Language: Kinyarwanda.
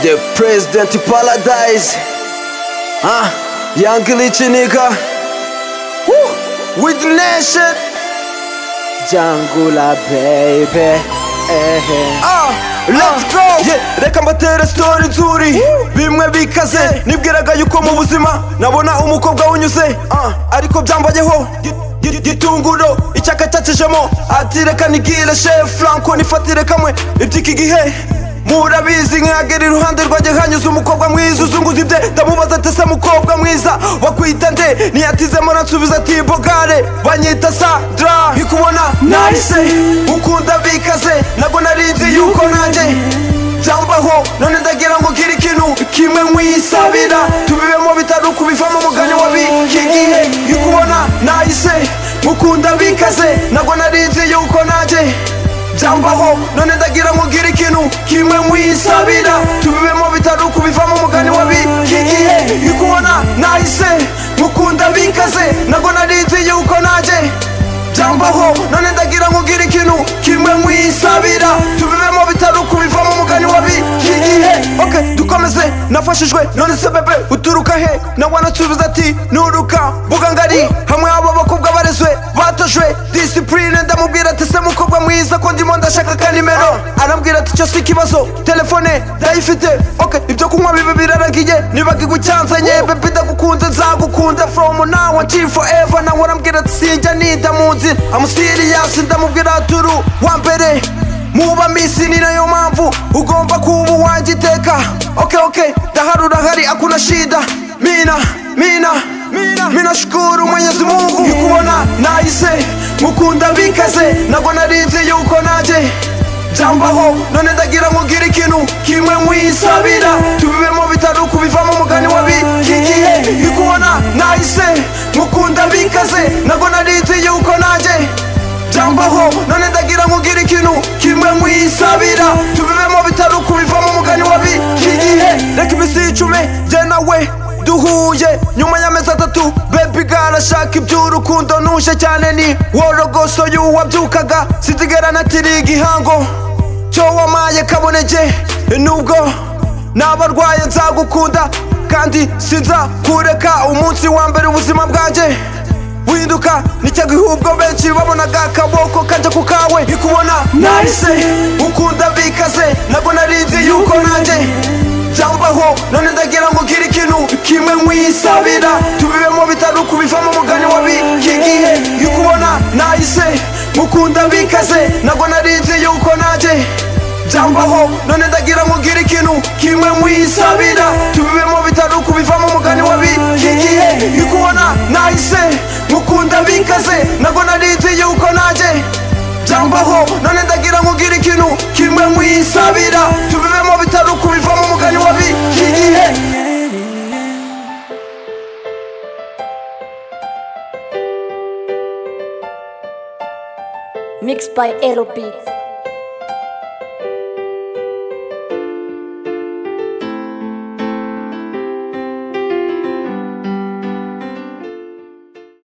The President Paradise. Huh? Young Lich nigga. Woo! With Nation. Jangula baby. Eh, eh. Ah, let's go Yeah, reka mbatere story nzuri bimwe bikaze nibwiraga yuko mu buzima nabona umukobwa unyuze ah, ariko byambayeho gi- gi- gitunguro icyaka cyacishemo ati reka nigire chef franco nifatire kamwe iby'iki gihe murabizi nkagera iruhande rwanjye hanyuze umukobwa mwiza uzunguza ibye ndamubaza ati se mukobwa mwiza wakwita nde ntiyatizemo aransubiza ati bogare banyita sandra nkikubona nahise ukunda bikaze nabwo narinzi yuko nanjye byambaho none ndagira ngo ngire ikintu kimwe nkwisabira tubibemo bitari ukubivamo umugani wa biki gihe ikubona nahise mukunda bikaze nabwo narinzi yuko nanjye byambaho none ndagira ngo ngire ikintu kimwe nkwisabira tubibemo bitari ukubivamo umugani wa biki gihe ikubona nahise mukunda bikaze nabwo narinzi yuko nanjye byambaho none ndagira ngo ngire ikintu kimwe nkwisabira tubibemo bitari ukubivamo umugani wa biki gihe okay dukomeze nafashijwe none se bebe uturuka he nawe anasubiza ati nuruka mbuga ngari hamwe abo bakobwa barezwe batojwe disipurine ndamubwira ati se mukobwa mwiza ko ndimo ndashaka ka nimero arambwira ati icyo si ikibazo telefone ndayifite okay ibyo kunywa bibi biraragiye nibaga igucyanzanye bebe ndagukunze nzagukunda from now until forever nawe arambwira ati sinjya ninda mu nzira amusiriyasi ndamubwira ati uru wa mbere muba misi ni nayo mpamvu ugomba kuba uwanjye iteka oke oke ndaharura hari akuna shida mina mina mina mina shukuru mwenyezi mungu kubona nahise mukunda bikaze nabwo narinzi yuko nanjye byambaho none ndagira ngo ngire ikintu kimwe nkwisabira tubibemo bitari ukubivamo umugani wa biki gihe ikubona nahise mukunda bikaze nabwo narinzi yuko nanjye byambaho none ndagira ngo ugire ikintu kimwe nkwisabira tubibemo bitari ukubivamo umugani wa biki gihe reka iminsi yicume jye nawe duhuye nyuma y'amezi atatu bebi garashaka iby'urukundo ntuje cyane ni worogoso y'uwabyukaga sitigera natiri igihango cyo wamaye kabonege nubwo naba arwaye nzagukunda kandi sinzakureka umunsi wa mbere ubuzima bwanjye winduka nicyaguhubwo benshi babonaga akaboko kajya ku kawe ikubona nahise ukunda bikaze nabwo narinzi yuko nanjye byambaho none ndagira ngo ugire ikintu kimwe nkwisabira tubibemo bitari ukubivamo umugani wa biki gihe ikubona nahise mukunda bikaze nabwo narinzi yuko nanjye byambaho none ndagira ngo ugire ikintu kimwe nkwisabira tubibemo bitari ukubivamo umugani wa biki gihe ikubona nahise mukunda bikaze nabwo narinzi yuko nanjye byambaho none ndagira ngo ugire ikintu kimwe nkwisabira tubibemo bitari ukubivamo umugani wa biki gihe Mixed by Aerobeat.